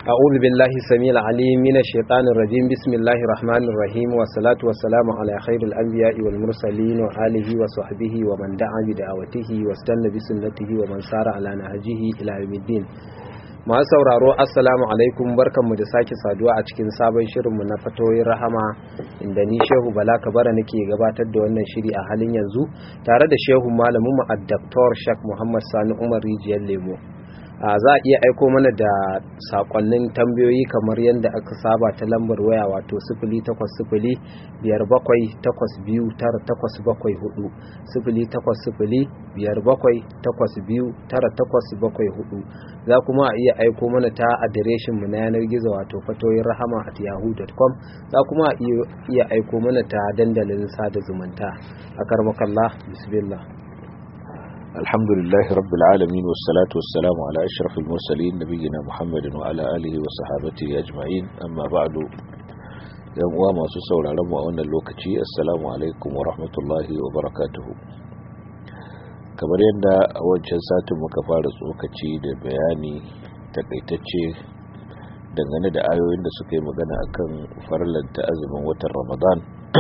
أعوذ بالله السميع العليم من الشيطان الرجيم بسم الله الرحمن الرحيم والصلاة والسلام على خير الأنبياء والمرسلين وآله وصحبه ومن دعا بدعوته واستنى بسنته ومن سار على نهجه إلى يوم الدين masu sauraro assalamu alaikum barkanmu da sake saduwa a cikin sabon shirinmu na fatoyin rahama inda ni shehu bala kabara nake gabatar da wannan shiri a halin yanzu tare da shehu malamin mu addaktor shak muhammad sani umar rijiyar lemo za a iya aiko mana da sakonnin tambayoyi kamar yadda aka saba ta lambar waya wato sifili takwas sifili biyar bakwai takwas biyu tara takwas bakwai hudu sifili takwas sifili biyar bakwai takwas biyu tara takwas bakwai hudu za kuma a iya aiko mana ta adireshin mu na yanar gizo wato fatoyin rahama at yahoo.com za kuma a iya aiko mana ta dandalin sada zumunta a karmakallah bismillah الحمد لله رب العالمين والصلاة والسلام على أشرف المرسلين نبينا محمد وعلى آله وصحابته أجمعين أما بعد يوم ما سسول على وأن اللوكتي السلام عليكم ورحمة الله وبركاته kamar yadda a wancan satin muka fara tsokaci da bayani takaitacce dangane da ayoyin da suka yi magana akan farlanta azumin watan ramadan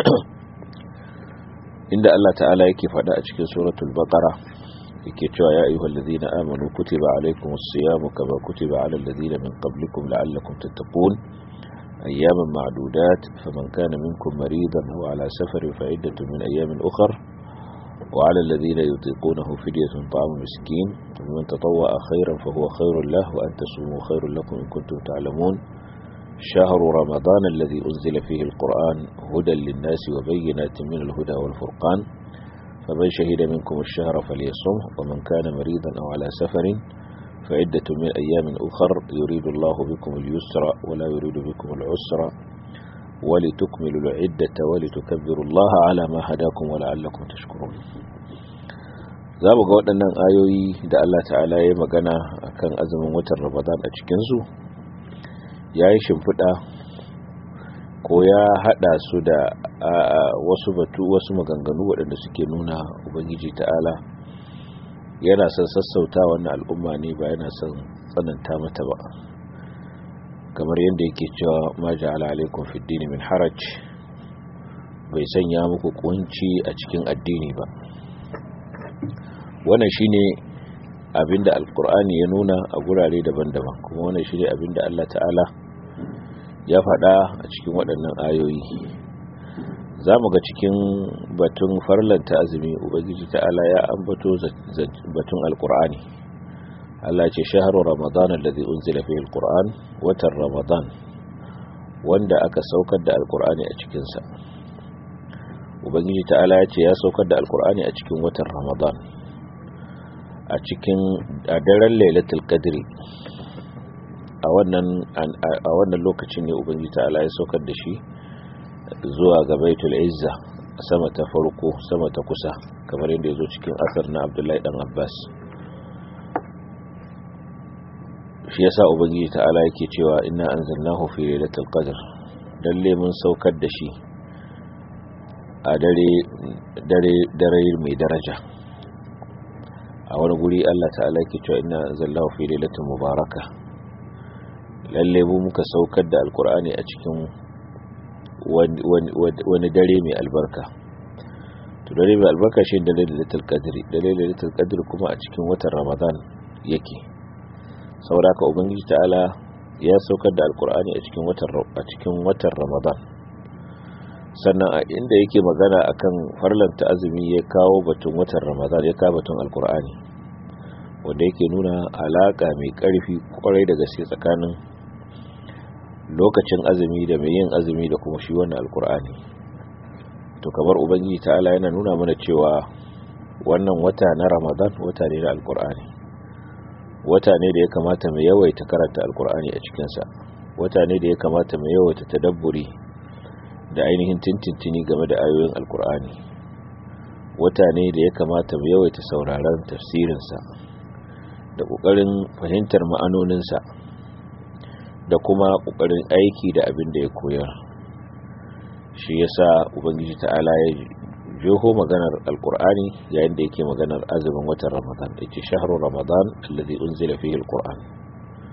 inda Allah ta'ala yake faɗa a cikin suratul baqara yake cewa ya ayyuhal ladina amanu kutiba alaykumus siyamu kama kutiba alal ladina min qablikum la'allakum tattaqun ayyaman ma'dudat faman kana minkum maridan aw ala safarin fa iddatun min ayyamin ukhra وعلى الذين يطيقونه فدية طعام مسكين ومن تطوع خيرا فهو خير له وأن تصوموا خير لكم إن كنتم تعلمون شهر رمضان الذي أنزل فيه القرآن هدى للناس وبينات من الهدى والفرقان فمن شهد منكم الشهر فليصم ومن كان مريضا أو على سفر فعدة من أيام أخر يريد الله بكم اليسر ولا يريد بكم العسر ولتكملوا العدة ولتكبروا الله على ما هداكم ولعلكم تشكرون za mu ga waɗannan ayoyi da Allah ta'ala ya magana akan azumin watan Ramadan a cikinsu ya yi shimfiɗa ko ya haɗa su da wasu batu wasu maganganu waɗanda suke nuna ubangiji ta'ala yana son sassauta wannan al'umma ne ba yana son tsananta mata ba kamar yadda yake cewa ma ja'ala alaikum fid dini min haraj bai sanya muku kunci a cikin addini ba wannan shine abinda alkur'ani ya nuna a gurare daban-daban kuma wannan shine abinda Allah ta'ala ya faɗa a cikin waɗannan ayoyi za mu ga cikin batun farlanta azumi ubangiji ta'ala ya ambato batun alkur'ani Allah ce shaharu ramadan alladhi unzila fihi alquran watan ramadan wanda aka saukar da alkur'ani a cikin sa ubangiji ta'ala ya ce ya saukar da alkur'ani a cikin watan ramadan a cikin a daren lailatul qadri a wannan a wannan lokacin ne ubangiji ta'ala ya saukar da shi zuwa ga baitul izza sama ta farko sama ta kusa kamar yadda ya zo cikin asar na abdullahi dan abbas shi yasa ubangiji ta'ala yake cewa inna anzalnahu fi lailatul qadr lalle mun saukar da shi a dare dare dare mai daraja a wani guri Allah ta'ala yake cewa inna anzalnahu fi lailatul mubaraka lalle mu muka saukar da alqur'ani a cikin wani dare mai albarka to dare mai albarka shi dare lailatul qadr dare lailatul qadr kuma a cikin watan ramadan yake sauraka ubangiji ta'ala ya saukar da alkur'ani a cikin watan a cikin watan ramadan sannan a inda yake magana akan farlanta azumi ya kawo batun watan ramadan ya kawo batun alkur'ani wanda yake nuna alaka mai karfi kwarai da gaske tsakanin lokacin azumi da mai yin azumi da kuma shi wannan alkur'ani to kamar ubangiji ta'ala yana nuna mana cewa wannan wata na ramadan wata ne na alkur'ani wata ne da ya kamata mai yawaita karanta alkur'ani a cikinsa wata ne da ya kamata mai yawaita tadabburi da ainihin tintintini game da ayoyin alkur'ani wata ne da ya kamata mai yawaita sauraron tafsirinsa da ƙoƙarin fahimtar ma'anoninsa da kuma ƙoƙarin aiki da abin da ya koyar shi yasa ubangiji ta'ala ya jeho maganar alkur'ani yayin da yake maganar azumin watan ramadan yace shahru ramadan alladhi unzila fihi alquran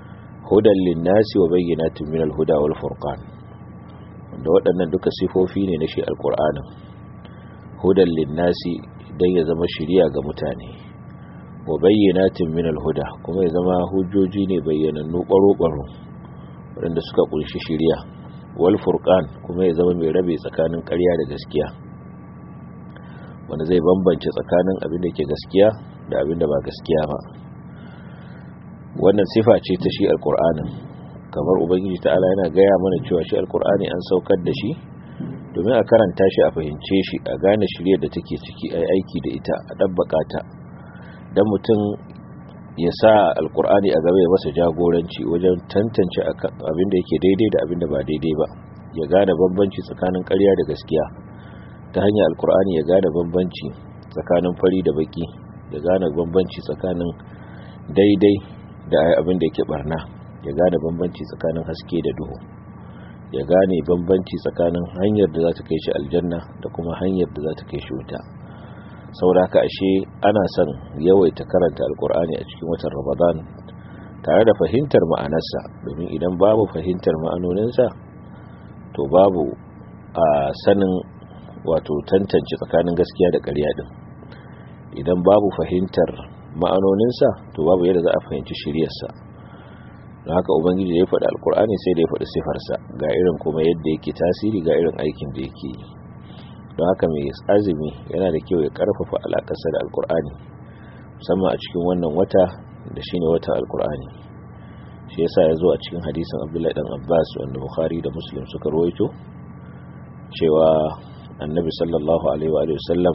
hudan linnasi wa bayyinatin min al-huda wal furqan wanda waɗannan duka sifofi ne na shi alqur'anin hudan linnasi dan ya zama shiriya ga mutane wa bayyinatin min al-huda kuma ya zama hujjoji ne bayyanannu baro-baro waɗanda suka kunshi shiriya wal furqan kuma ya zama mai rabe tsakanin ƙarya da gaskiya wanda zai bambance tsakanin abin da ke gaskiya da abin da ba gaskiya ba wannan sifa ce ta shi alkur'anin kamar ubangiji ta'ala yana gaya mana cewa shi alkur'ani an saukar da shi domin a karanta shi a fahimce shi a gane shirye da take ciki a aiki da ita a ɗabbaka ta don mutum ya sa alkur'ani a gaba ya masa jagoranci wajen tantance abin da yake daidai da abin da ba daidai ba ya gane bambanci tsakanin ƙarya da gaskiya ta hanyar alkur'ani ya gane bambanci tsakanin fari da baki ya gane bambanci tsakanin daidai da abin da yake barna ya gane bambanci tsakanin haske da duhu ya gane bambanci tsakanin hanyar da za ta kai shi aljanna da kuma hanyar da za ta kai shi wuta saboda haka ashe ana son yawaita karanta alkur'ani a cikin watan ramadan tare da fahimtar ma'anarsa domin idan babu fahimtar ma'anoninsa to babu a sanin wato tantance tsakanin gaskiya da ƙarya din idan babu fahimtar ma'anoninsa to babu yadda za a fahimci shiryarsa don haka ubangiji ya faɗi alkur'ani sai da ya faɗi sifarsa ga irin kuma yadda yake tasiri ga irin aikin da yake yi don haka mai azumi yana da kyau ya karfafa alakarsa da alkur'ani musamman a cikin wannan wata da shine watan alkur'ani shi yasa ya zo a cikin hadisin abdullahi dan abbas wanda bukhari da muslim suka rawaito cewa annabi sallallahu alaihi wa sallam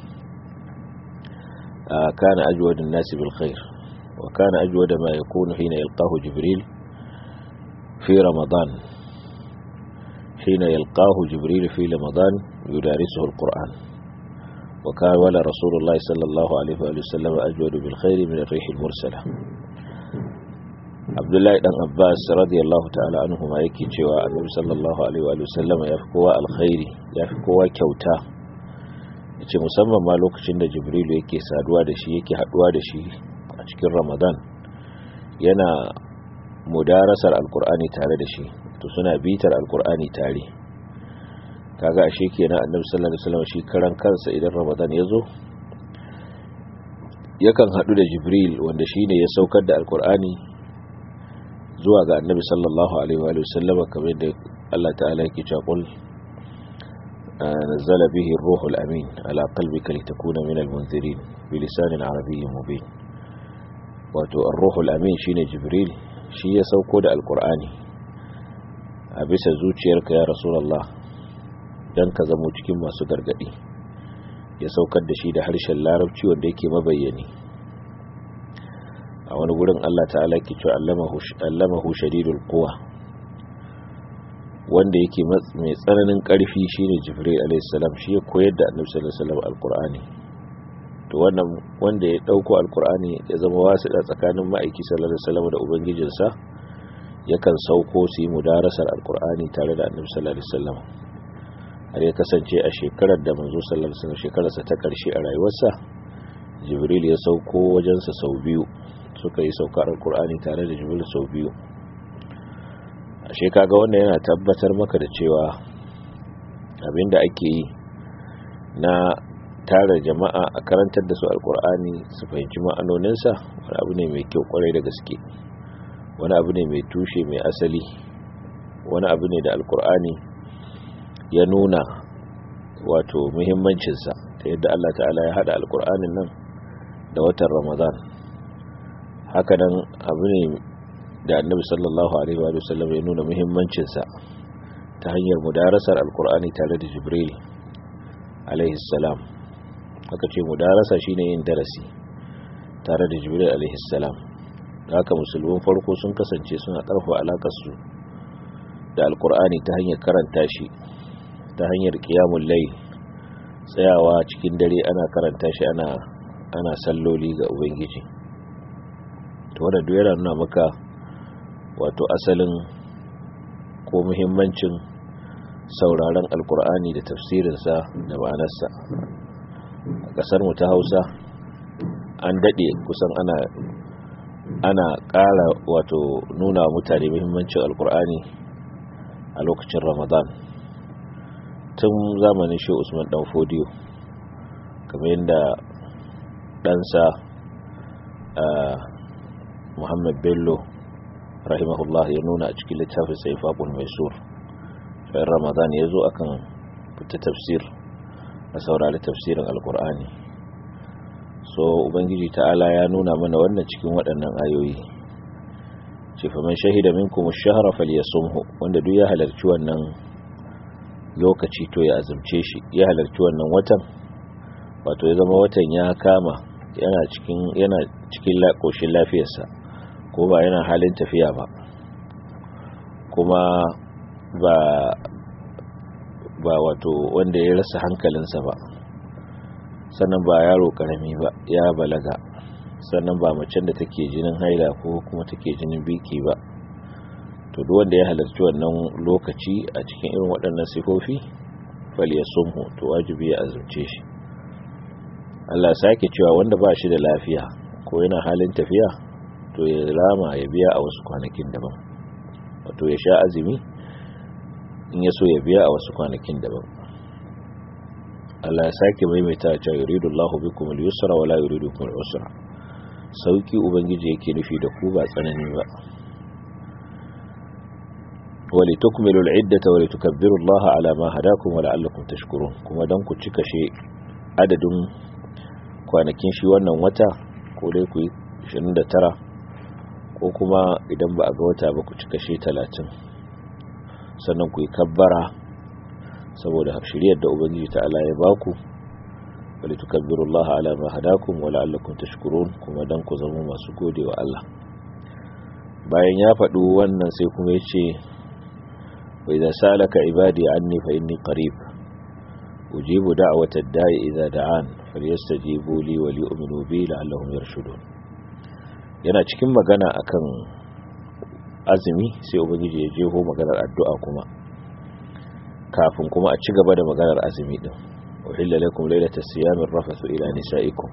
kana ajwadun nasi bil khair wa kana ajwada ma yakunu hina yalqahu jibril fi ramadan hina yalqahu jibril fi ramadan يدارسه القرآن وكان ولا رسول الله صلى الله عليه وآله وسلم أجود بالخير من الريح المرسلة عبد الله بن عباس رضي الله تعالى عنهما yake cewa annabi sallallahu alaihi wa sallam ya fi kowa alkhairi ya fi kowa kyauta yace musamman ma lokacin da jibrilu yake saduwa da shi yake haduwa da shi a cikin ramadan yana mudarasar alkur'ani tare da shi to suna bitar alkur'ani tare kaga ashe kenan annabi sallallahu alaihi wasallam shi karan kansa idan ramadan ya zo yakan hadu da jibril wanda shine ya saukar da alkur'ani zuwa ga annabi sallallahu alaihi wa sallam kamar da Allah ta'ala yake cewa qul nazzala bihi ar-ruhul amin ala qalbika litakuna min al-munzirin bi lisanin arabiyyin mubin wato ar-ruhul amin shine jibril shi ya sauko da alkur'ani a bisa zuciyarka ya rasulullah don ka zamo cikin masu gargadi ya saukar da shi da harshen larabci wanda yake mabayyani a wani gurin Allah ta'ala ke cewa allamahu shadidul quwa wanda yake mai tsananin karfi shine jibril alayhi salam shi ya koyar da annabi sallallahu alaihi wasallam alqur'ani to wannan wanda ya dauko alqur'ani ya zama wasiɗa tsakanin ma'aiki sallallahu alaihi wasallam da ubangijinsa yakan sauko su yi mudarasar alqur'ani tare da annabi sallallahu alaihi wasallam har ya kasance a shekarar da manzo sallallahu alaihi wasallam shekararsa ta karshe a rayuwarsa jibril ya sauko wajensa sau biyu suka yi saukar alkur'ani tare da jibril sau biyu ashe kaga wannan yana tabbatar maka da cewa abinda ake yi na tara jama'a a karantar da su alkur'ani su fahimci ma'anoninsa wani abu ne mai kyau kwarai da gaske wani abu ne mai tushe mai asali wani abu ne da alkur'ani ya nuna wato muhimmancinsa ta yadda Allah ta'ala ya hada alkur'anin nan da watan ramadan haka nan abu ne da annabi sallallahu alaihi wa sallam ya nuna muhimmancinsa ta hanyar mudarasar alkur'ani tare da jibril alaihi salam haka ce mudarasa shine yin darasi tare da jibril alaihi salam haka musulmin farko sun kasance suna karfa alakar su da alkur'ani ta hanyar karanta shi ta hanyar kiyamun lai tsayawa cikin dare ana karanta shi ana ana salloli ga ubangiji to wanda duk yana nuna maka wato asalin ko muhimmancin sauraron alkur'ani da tafsirinsa da ma'anarsa a kasar mu ta hausa an dade kusan ana ana ƙara wato nuna mutane muhimmancin alkur'ani a lokacin ramadan tun zamanin shi usman dan fodiyo kamar yadda ɗansa muhammad bello rahimahullah ya nuna a cikin littafin sai faɓul mai sur shayin ramadan ya zo akan fita tafsir a saurari tafsirin alkur'ani so ubangiji ta'ala ya nuna mana wannan cikin waɗannan ayoyi ce faman shahida minkum ash-shahra falyasumhu wanda duk ya halarci wannan lokaci to ya azumce shi ya halarci wannan watan wato ya zama watan ya kama yana cikin yana cikin koshin lafiyarsa ko ba yana halin tafiya ba kuma ba ba wato wanda ya rasa hankalinsa ba sannan ba yaro karami ba ya balaga sannan ba macen da take jinin haila ko kuma take jinin biki ba to duk wanda ya halarci wannan lokaci a cikin irin waɗannan sifofi fal yasumhu to wajibi ya azumce shi Allah sake cewa wanda ba shi da lafiya ko yana halin tafiya to ya rama ya biya a wasu kwanakin daban wato ya sha azumi in ya so ya biya a wasu kwanakin daban Allah ya sake maimaita cewa yuridu Allahu bikum al-yusra wa la yuridu bikum al-usra sauki ubangiji yake nufi da ku ba tsanani ba wali tukmilu al-iddata wa litukabbiru Allah ala ma hadakum wa la'allakum tashkurun kuma dan ku cika shi adadin kwanakin shi wannan wata ko dai ku yi 29 ko kuma idan ba a ga wata ba ku cika shi 30 sannan ku yi kabbara saboda shiryar da ubangiji ta Allah ya baku wali tukabbiru Allah ala ma hadakum wa la'allakum tashkurun kuma dan ku zama masu gode wa Allah bayan ya faɗi wannan sai kuma yace wa idza salaka ibadi anni fa inni qarib ujibu da'wata ad-da'i idza da'an falyastajibu li wa liyu'minu bi la'allahum yarshudun yana cikin magana akan azumi sai ubangiji ya jeho maganar addu'a kuma kafin kuma a ci gaba da maganar azumi din uhilla lakum laylatas siyamir rafathu ila nisaikum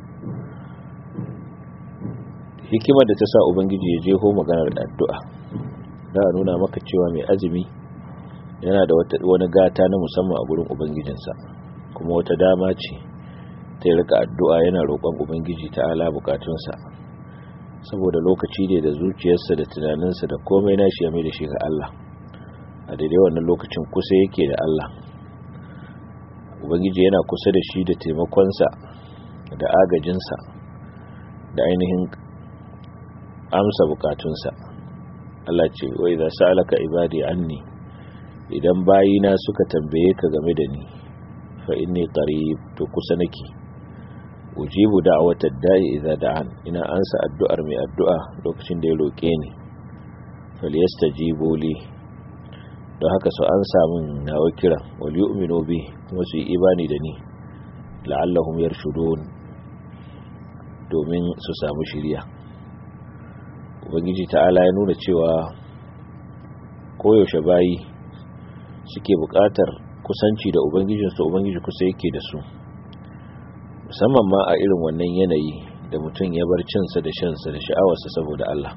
hikimar da ta sa ubangiji ya jeho maganar addu'a da nuna maka cewa mai azumi yana da wani gata na musamman a gurin ubangijinsa kuma wata dama ce ta rika addu'a yana roƙon ubangiji ta ala bukatunsa saboda lokaci ne da zuciyarsa da tunaninsa da komai nashi ya mai da shi ga Allah a daidai wannan lokacin kusa yake da Allah ubangiji yana kusa da shi da taimakonsa da agajinsa da ainihin amsa bukatunsa Allah ce wai za su alaka ibadi anni idan bayina suka tambaye ka game da ni fa inni qarib to kusa nake ujibu da'watad da'i idza da'an ina ansa addu'ar mai addu'a lokacin da ya roke ni falyastajibu li don haka su an samun nawa kira wal yu'minu bi kuma su yi imani da ni la'allahum yarshudun domin su samu shiriya ubangiji ta'ala ya nuna cewa koyaushe bayi suke buƙatar kusanci da ubangijinsu ubangiji kusa yake da su musamman ma a irin wannan yanayi da mutum ya bar cinsa da shansa da sha'awarsa saboda Allah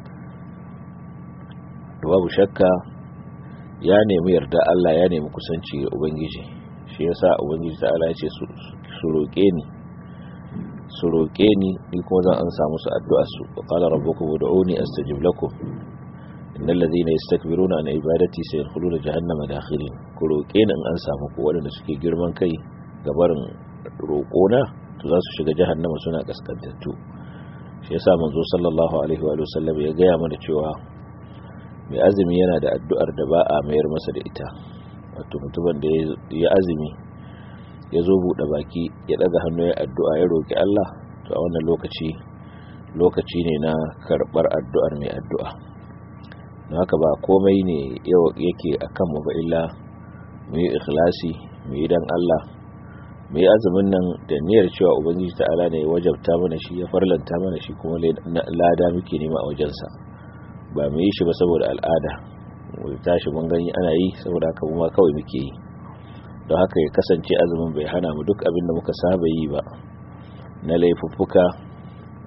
da babu shakka ya nemi yarda Allah ya nemi kusanci ga ubangiji shi yasa ubangiji ta'ala ya ce su roƙe ni su roƙe ni ni kuma zan an samu su addu'a su wa qala rabbukum ud'uni astajib lakum innal ladhina yastakbiruna an ibadati sayadkhuluna jahannama dakhirin ku roƙe ni in an samu ku waɗanda suke girman kai ga barin roƙona to za su shiga jahannama suna kaskantattu shi yasa manzo sallallahu alaihi wa sallam ya gaya mana cewa mai azumi yana da addu'ar da ba a mayar masa da ita wato mutumin da ya azumi ya zo buɗe baki ya ɗaga hannu ya addu'a ya roƙi Allah to a wannan lokaci lokaci ne na karɓar addu'ar mai addu'a don haka ba komai ne yake a kanmu ba illa mu yi ikhlasi mu yi don Allah mu yi azumin nan da niyyar cewa ubangiji ta'ala ne ya wajabta mana shi ya farlanta mana shi kuma lada muke nema a wajensa ba mu yi shi ba saboda al'ada mu tashi mun gani ana yi saboda haka mu ma kawai muke yi don haka ya kasance azumin bai hana mu duk abin da muka saba yi ba na laifuffuka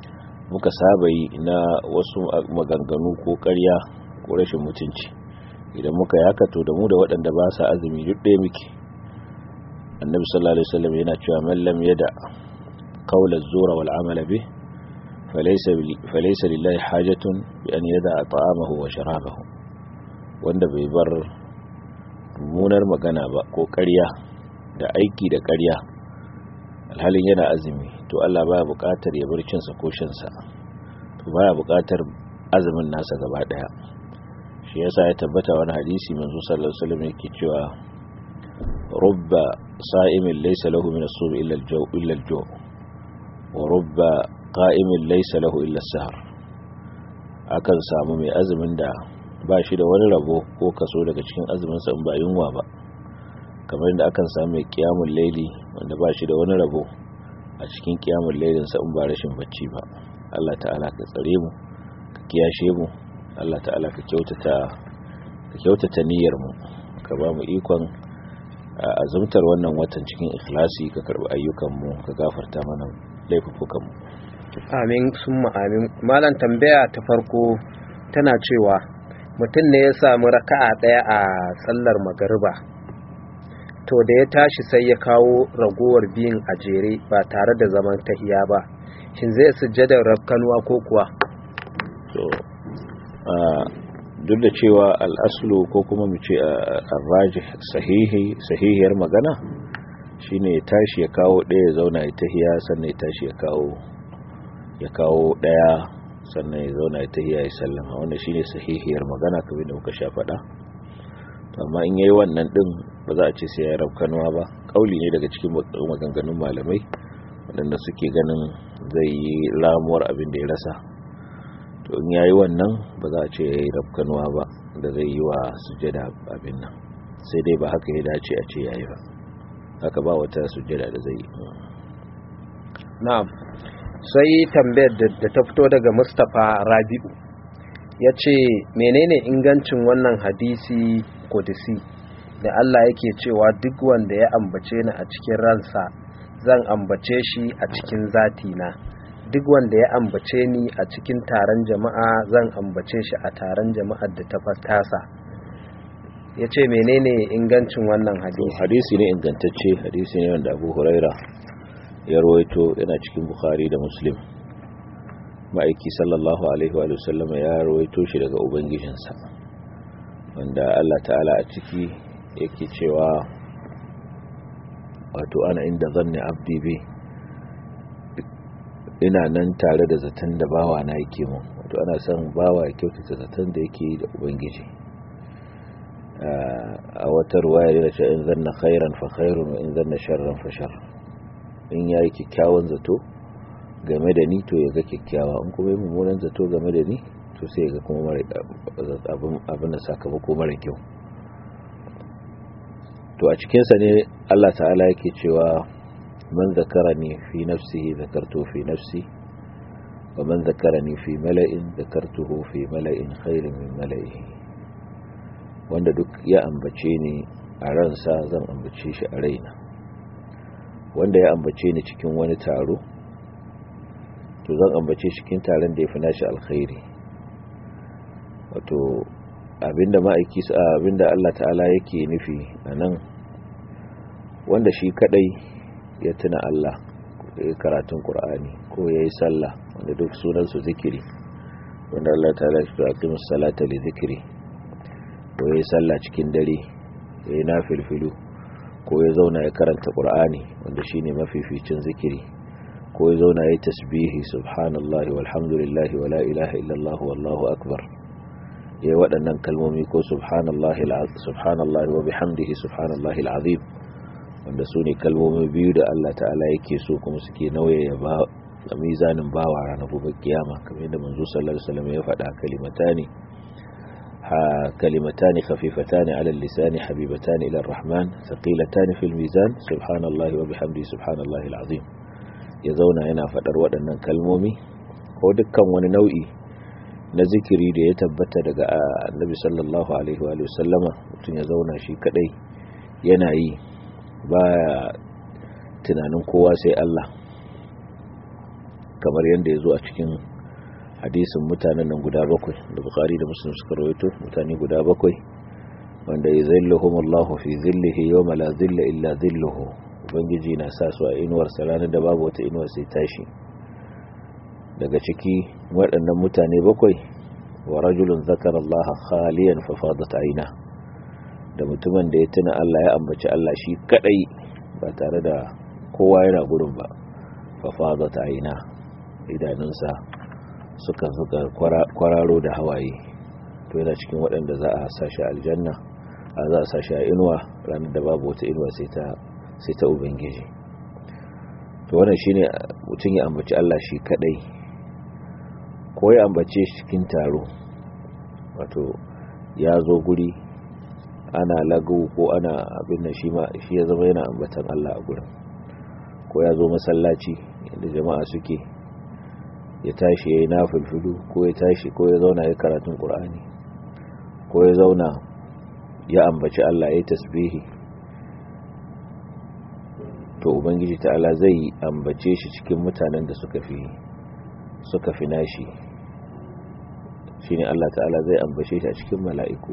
muka saba yi na wasu maganganu ko ƙarya ko rashin mutunci idan muka yaka to da mu da waɗanda ba sa azumi duk ɗaya muke annabi sallallahu alaihi wasallam yana cewa man lam yada qawla az-zura wal amala bih falaysa falaysa lillahi hajatun bi an yada ta'amahu wa sharabahu wanda bai bar munar magana ba ko ƙarya da aiki da ƙarya alhalin yana azumi to Allah baya buƙatar ya bar cinsa ko shansa to baya buƙatar azumin nasa gaba daya shi yasa ya tabbata wani hadisi manzo sallallahu alaihi wasallam yake cewa rubba sa'imin laysa lahu min as-sum illa al-jaw illa al-jaw wa rubba qa'imin laysa lahu illa as-sahar akan samu mai azumin da ba shi da wani rabo ko kaso daga cikin azumin sa in ba yunwa ba kamar da akan samu mai qiyamul layli wanda ba shi da wani rabo a cikin qiyamul laylin sa in ba rashin bacci ba Allah ta'ala ka tsare mu ka kiyashe mu Allah ta'ala ka kyautata ka kyautata niyyar mu ka ba mu ikon azumtar wannan watan cikin ikhlasi ka karbi ayyukan mu ka gafarta mana laifukan mu amin summa amin malam tambaya ta farko tana cewa mutum ne ya samu raka'a daya a sallar magariba to da ya tashi sai ya kawo ragowar biyun a jere ba tare da zaman tahiya ba shin zai sujjadar rafkanuwa ko kuwa to duk da cewa al'aslu ko kuma mu ce arraji sahihi sahihiyar magana shine ya tashi ya kawo ɗaya ya zauna ya tahiya sannan ya tashi ya kawo ya kawo ɗaya sannan ya zauna ya tahiya ya sallama wannan shine sahihiyar magana kamar da muka sha faɗa amma in yayi wannan din ba za a ce sai ya rafkanuwa ba kauli ne daga cikin maganganun malamai waɗanda suke ganin zai yi ramuwar abin da ya rasa to in yayi wannan ba za a ce yayi rafkanuwa ba da zai yi wa sujjada abin nan sai dai ba haka ya dace a ce yayi ba haka ba wata sujjada da zai yi na'am sai tambayar da ta fito daga Mustapha Rabi'u ya ce menene ingancin wannan hadisi kodisi da Allah yake cewa duk wanda ya ambace ni a cikin ransa zan ambace shi a cikin zatina duk wanda ya ambace ni a cikin taron jama'a zan ambace shi a taron jama'ar da ta fatasa ya ce menene ingancin wannan hadisi hadisi ne ingantacce hadisi ne wanda abu huraira ya rawaito yana cikin bukhari da muslim ma'aiki sallallahu alaihi wa sallam ya rawaito shi daga ubangijinsa wanda allah ta'ala a ciki yake cewa wato ana inda zanni abdi bi ina nan tare da zaton da bawa na yake mun wato ana son bawa ya kyautata zaton da yake da ubangiji a wata ruwaya yana cewa in zanna khairan fa khairun wa in zanna sharran fa shar in yayi kyakkyawan zato game da ni to ya ga kyakkyawa in kuma yi mummunan zato game da ni to sai ya ga kuma mara abin da sakamako mara kyau to a cikinsa ne Allah ta'ala yake cewa man zakarani fi nafsihi zakartu fi nafsi wa man zakarani fi mala'in zakartuhu fi mala'in khairin min mala'ihi wanda duk ya ambace ni a ransa zan ambace shi a raina wanda ya ambace ni cikin wani taro to zan ambace shi cikin taron da ya fi nashi alkhairi wato abinda ma'aiki abinda Allah ta'ala yake nufi a nan wanda shi kadai ya tuna Allah ya karatun Qur'ani ko ya yi sallah wanda duk sunansu zikiri wanda Allah ta'ala ya aqimus salata li zikri ko ya yi sallah cikin dare ya yi nafilfilu ko ya zauna ya karanta Qur'ani wanda shine mafificin zikiri ko ya zauna ya yi tasbihi subhanallahi walhamdulillahi wala ilaha illallah wallahu akbar ya yi waɗannan kalmomi ko subhanallahi wa bihamdihi subhanallahi al'azim wanda su ne kalmomi biyu da Allah ta'ala yake so kuma suke nauye ya ba a mizanin bawa ranar gobe kiyama kamar yadda manzo sallallahu alaihi wasallam ya faɗa kalimatani ha kalimatani khafifatani ala lisani habibatani ila arrahman thaqilatani fil mizan subhanallahi wa bihamdihi subhanallahi al'azim ya zauna yana faɗar waɗannan kalmomi ko dukkan wani nau'i na zikiri da ya tabbata daga annabi sallallahu alaihi wa sallama mutum ya zauna shi kadai yana yi baya tunanin kowa sai Allah kamar yadda ya zo a cikin hadisin mutanen nan guda bakwai da bukari da muslim suka rawaito mutane guda bakwai wanda ya zilluhum Allahu fi zillihi yawma la zilla illa zilluhu ubangiji na sa su a inuwar sa ranar da babu wata inuwar sai tashi daga ciki waɗannan mutane bakwai wa rajulun zakara Allah khaliyan fa fadat aina da mutumin da ya tuna Allah ya ambaci Allah shi kadai ba tare da kowa yana gurin ba fa fadat aina idanunsa suka suka kwararo da hawaye to yana cikin waɗanda za a sashi aljanna a za a sashi a inuwa ranar da babu wata inuwa sai ta sai ta ubangiji to wannan shine mutum ya ambaci Allah shi kadai ko ya ambace shi cikin taro wato ya zo guri ana lagu ko ana abin da shi ma shi ya zama yana ambatan Allah a gurin ko ya zo masallaci inda jama'a suke ya tashi ya yi nafilfilu ko ya tashi ko ya zauna ya karatun ƙur'ani ko ya zauna ya ambaci Allah ya tasbihi to ubangiji ta'ala zai ambace shi cikin mutanen da suka fi suka fi nashi shine Allah ta'ala zai ambace shi a cikin mala'iku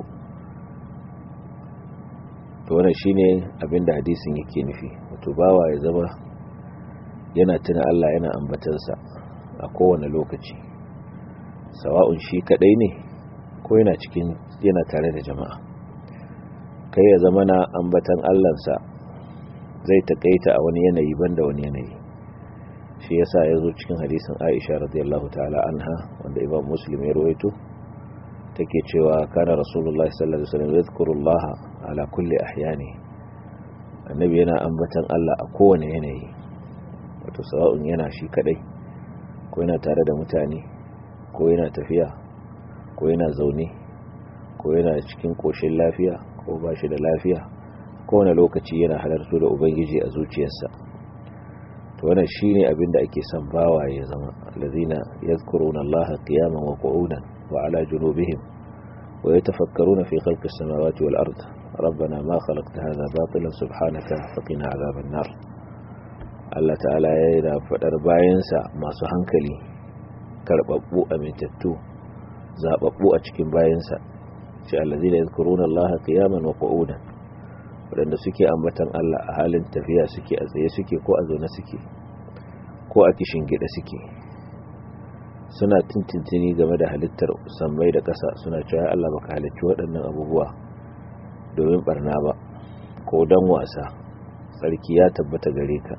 to wannan shine abinda hadisin yake nufi wato bawa ya zama yana tuna Allah yana ambatansa a kowane lokaci sawa'un shi kadai ne ko yana cikin yana tare da jama'a kai ya zama na ambatan Allahnsa zai takaita a wani yanayi banda wani yanayi shi yasa ya zo cikin hadisin Aisha radiyallahu ta'ala anha wanda Imam Muslim ya rawaito take cewa kana Rasulullahi sallallahu alaihi wasallam yadhkurullaha ala kulli ahyani annabi yana ambatan Allah a kowane yanayi wato sawa'un yana shi kadai ko yana tare da mutane ko yana tafiya ko yana zaune ko yana cikin koshin lafiya ko ba shi da lafiya kowane lokaci yana halartu da ubangiji a zuciyarsa to wannan shine abin da ake son bawa ya zama allazina yadhkuruna allaha qiyaman wa qu'udan wa ala junubihim wa yatafakkaruna fi khalqis samawati wal ard rabbana ma khalaqta hadha batilan subhanaka faqina adhaban nar Allah ta'ala ya yi da faɗar bayansa masu hankali karɓaɓɓu amintattu zaɓaɓɓu a cikin bayansa ce allazi da yadkuruna Allah qiyaman wa qu'udan waɗanda suke ambatan Allah a halin tafiya suke a tsaye suke ko a zaune suke ko a kishin gida suke suna tintintini game da halittar sammai da ƙasa suna cewa Allah baka halicci waɗannan abubuwa domin barna ba ko dan wasa sarki ya tabbata gare ka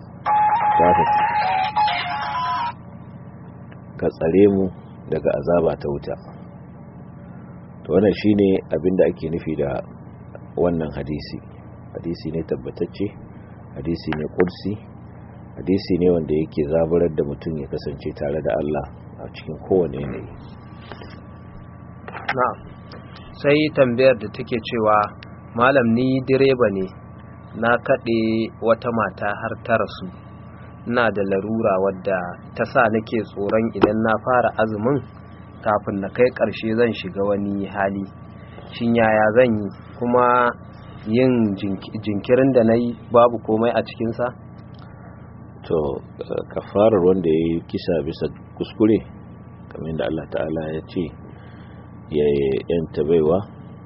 ka tsare mu daga azaba ta wuta to wannan shine abinda ake nufi da wannan hadisi hadisi ne tabbatacce hadisi ne kursi hadisi ne wanda yake zaburar da mutum ya kasance tare da Allah a cikin kowane yanayi na'am sai tambayar da take cewa malam ni direba ne na kaɗe wata mata har ta rasu ina da larura wadda ta sa nake tsoron idan na fara azumin kafin na kai ƙarshe zan shiga wani hali shin yaya zan yi kuma yin jinkirin da na yi babu komai a cikinsa? to kafarar wanda ya yi kisa bisa kuskure kamar yadda Allah ta'ala ya ce ya yanta baiwa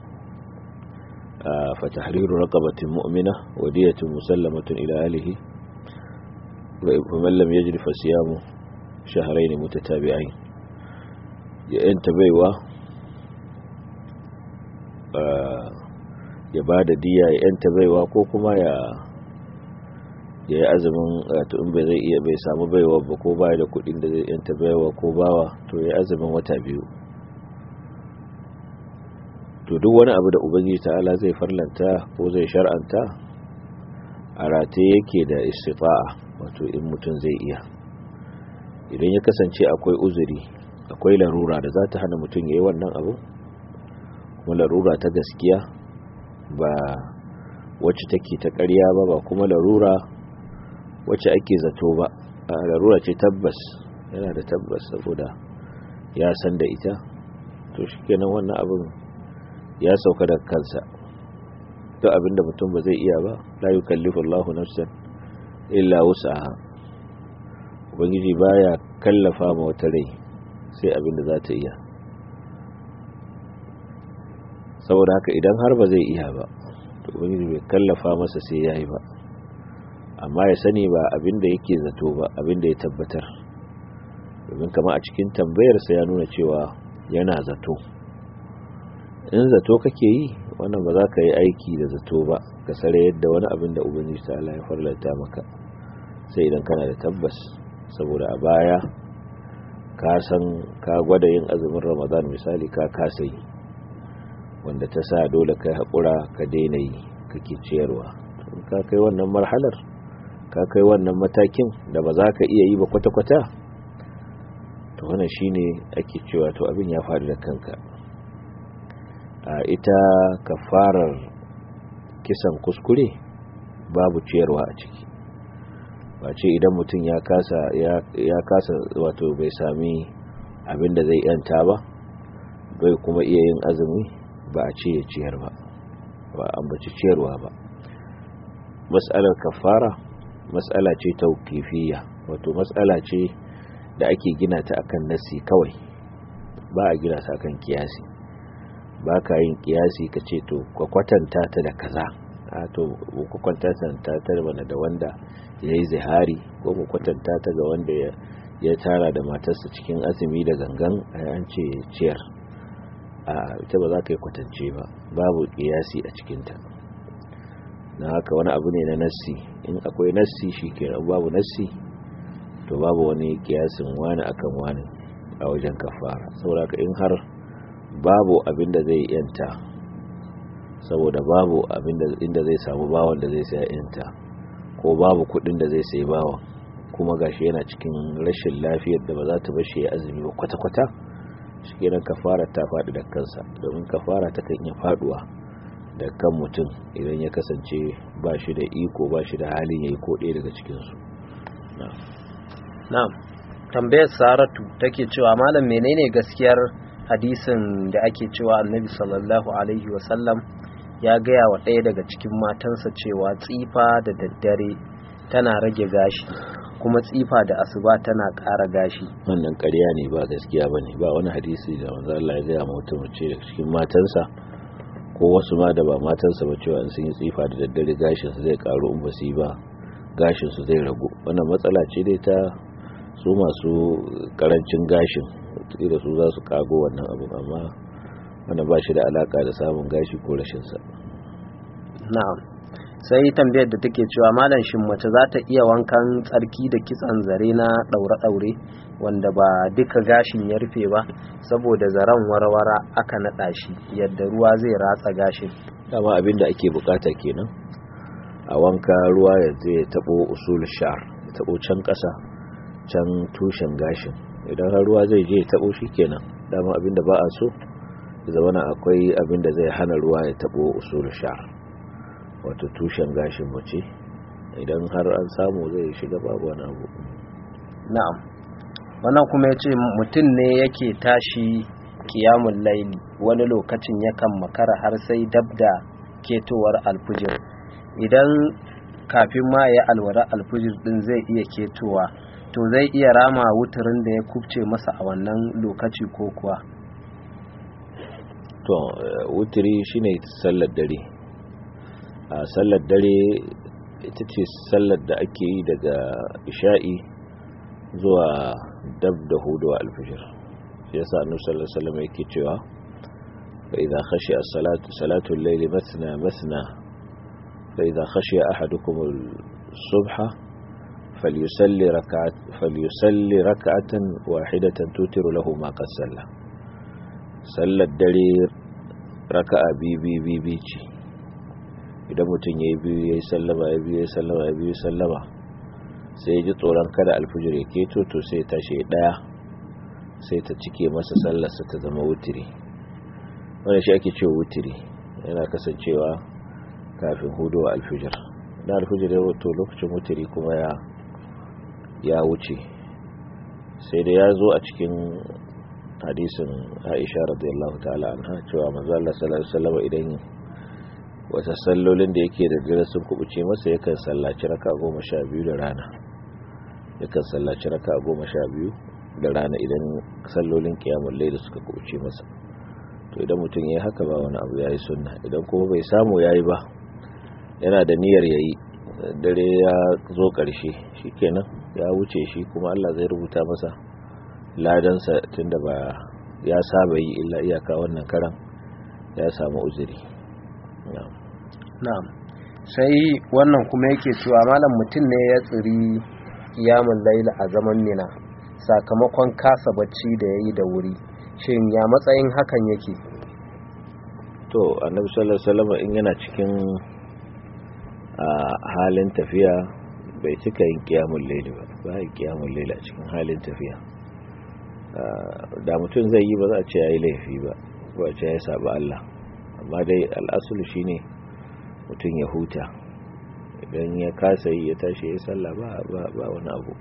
a fatahriru raqabatin mu'mina wadiyatun musallamatun ila alihi ومن لم يجد فصيام شهرين متتابعين ya yanta baiwa ya ba da diya ya yanta baiwa ko kuma ya ya yi azumin wato in bai zai iya bai samu baiwa ba ko baya da kudin da zai yanta baiwa ko bawa to ya azumin wata biyu to duk wani abu da ubangiji ta'ala zai farlanta ko zai shar'anta a rataye yake da istifa'a wato in mutum zai iya idan ya kasance akwai uzuri akwai larura da za ta hana mutum ya yi wannan abu kuma larura ta gaskiya ba wacce take ta ƙarya ba ba kuma larura wacce ake zato ba a larura ce tabbas yana da tabbas saboda ya san da ita to shi kenan wannan abin ya sauka da kansa duk abinda mutum ba zai iya ba la yukallifu Allahu nafsan illa wus'aha ubangiji baya kallafa ma wata rai sai abin da za ta iya saboda haka idan har ba zai iya ba to ubangiji bai kallafa masa sai yayi ba amma ya sani ba abin da yake zato ba abin da ya tabbatar domin kama a cikin tambayarsa ya nuna cewa yana zato in zato kake yi wannan ba za ka yi aiki da zato ba ka sare yadda wani abin da ubangiji ta Allah ya farlanta maka sai idan kana da tabbas saboda a baya ka san ka gwada yin azumin ramadan misali ka kasa yi wanda ta sa dole kai haƙura ka daina yi kake ciyarwa ka kai wannan marhalar ka kai wannan matakin da ba za ka iya yi ba kwata-kwata to wannan shine ake cewa to abin ya faru da kanka a ita kafarar kisan kuskure babu ciyarwa a ciki ba ce idan mutum ya kasa ya kasa wato bai sami abin da zai yanta ba bai kuma iya yin azumi ba a ce ya ciyar ba ba ambaci ciyarwa ba mas'alar kafara mas'ala ce tauqifiyya wato mas'ala ce da ake gina ta akan nasi kawai ba a gina ta akan kiyasi ba ka yin kiyasi ka ce to ka kwatanta ta da kaza a to ku kwatanta ta ta bana da wanda ya yi zihari ko mu kwatanta ta ga wanda ya tara da matarsa cikin azumi da gangan an ce ciyar a ita ba za ka yi kwatance ba babu kiyasi a cikinta na haka wani abu ne na nassi in akwai nassi shi ke babu nassi to babu wani kiyasin wani akan wani a wajen kafara saboda ka in har babu abin da zai yanta saboda babu abin da inda zai samu bawon da zai sai yanta ko babu kudin da zai sai bawon kuma gashi yana cikin rashin lafiyar da ba za ta bashi ya azumi ba kwata-kwata shi kenan kafara ta faɗi da kansa domin kafara ta kan iya faɗuwa da kan mutum idan ya kasance ba shi da iko ba shi da halin ya yi ko ɗaya daga cikinsu na'am tambayar saratu take cewa malam menene gaskiyar hadisin da ake cewa annabi sallallahu alaihi wasallam ya gaya wa ɗaya daga cikin matansa cewa tsifa da daddare tana rage gashi kuma tsifa da asuba tana ƙara gashi wannan ƙarya ne ba gaskiya ba ne ba wani hadisi da manzo Allah ya gaya mutum ce daga cikin matansa ko wasu ma da ba matansa ba cewa sun yi tsifa da daddare gashin su zai karu in ba su yi ba gashin su zai ragu wannan matsala ce dai ta su masu karancin gashin da su za su kago wannan abu amma wannan ba shi da alaka da samun gashi ko rashin sa na'am sai tambayar da take cewa malam shin mace za ta iya wankan tsarki da kitsan zare na daure-daure wanda ba duka gashin ya rufe ba saboda zaren warwara aka naɗa shi yadda ruwa zai ratsa gashin dama abin da ake bukata kenan a wanka ruwa ya zai tabo usul shar ya tabo can ƙasa can tushen gashin idan har ruwa zai je ya tabo shi kenan dama abin da ba a so ya zama akwai abin da zai hana ruwa ya tabo usul shar wato tushen gashin mace idan har an samu zai shiga babu wani abu na'am wannan kuma ya ce mutum ne yake tashi kiyamun laili wani lokacin yakan makara har sai dab da ketowar alfujir idan kafin ma ya alwara alfujir din zai iya ketowa to zai iya rama wuturin da ya kubce masa a wannan lokaci ko kuwa to wuturi shine sallar dare a sallar dare ita ce sallar da ake yi daga isha'i zuwa dab da hudu alfijir shi yasa annabi sallallahu alaihi wasallam yake cewa fa idza khashi as-salatu salatu al-layli mathna mathna fa idza khashi ahadukum as-subha falyusalli rak'at falyusalli rak'atan wahidatan tutiru lahu ma qad salla sallar dare raka'a bi bi bi bi ce idan mutum ya yi biyu ya yi sallama ya biyu ya yi sallama ya biyu sallama sai ya ji tsoron kada alfijir ya keto to sai ya tashi ya daya sai ta cike masa sallarsa ta zama wutiri wanda shi ake cewa wutiri yana kasancewa kafin hudu wa alfijir na alfijir ya wato lokacin wutiri kuma ya ya wuce sai da ya zo a cikin hadisin aisha radiyallahu ta'ala anha cewa manzo Allah sallallahu alaihi wasallam idan wata sallolin da yake da dare sun kubuce masa yakan sallaci raka goma sha biyu da rana yakan sallaci raka goma sha biyu da rana idan sallolin kiyamun laili suka kuce masa to idan mutum ya yi haka ba wani abu ya yi sunna idan kuma bai samu ya yi ba yana da niyyar ya yi dare ya zo ƙarshe shi kenan ya wuce shi kuma allah zai rubuta masa ladansa tunda ba ya saba yi illa iyaka wannan karan ya samu uzuri na'am sai wannan kuma yake cewa malam mutum ne ya tsiri kiyamun laila a zaman mina sakamakon kasa bacci da ya yi da wuri shin ya matsayin hakan yake to annabi sallallahu alaihi wasallam in yana cikin halin tafiya bai cika yin kiyamun laili ba ba yin kiyamun laili a cikin halin tafiya da mutum zai yi ba za a ce ya yi laifi ba ko a ce ya saba Allah amma dai al'asulu shine mutum ya huta idan ya kasa yi ya tashi ya sallah ba wani abu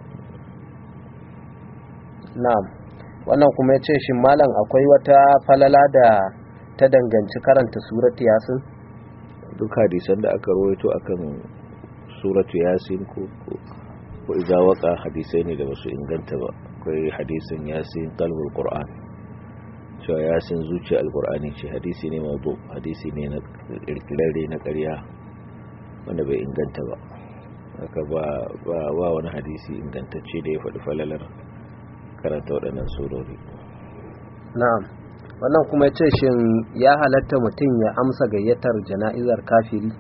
na'am wannan kuma ya ce shi malam akwai wata falala da ta danganci karanta suratu yasin duk hadisan da aka rawaito akan suratu yasin ko ko idza waqa hadisai ne da basu inganta ba akwai hadisin yasin qalbul qur'an cewa yasin zuciya alqur'ani ce hadisi ne mawdu hadisi ne na kirkirare na ƙarya wanda bai inganta ba haka ba ba wani hadisi ingantacce da ya faɗi falalar karanta waɗannan surori na'am wannan kuma ce shin ya halatta mutum ya amsa gayyatar jana'izar kafiri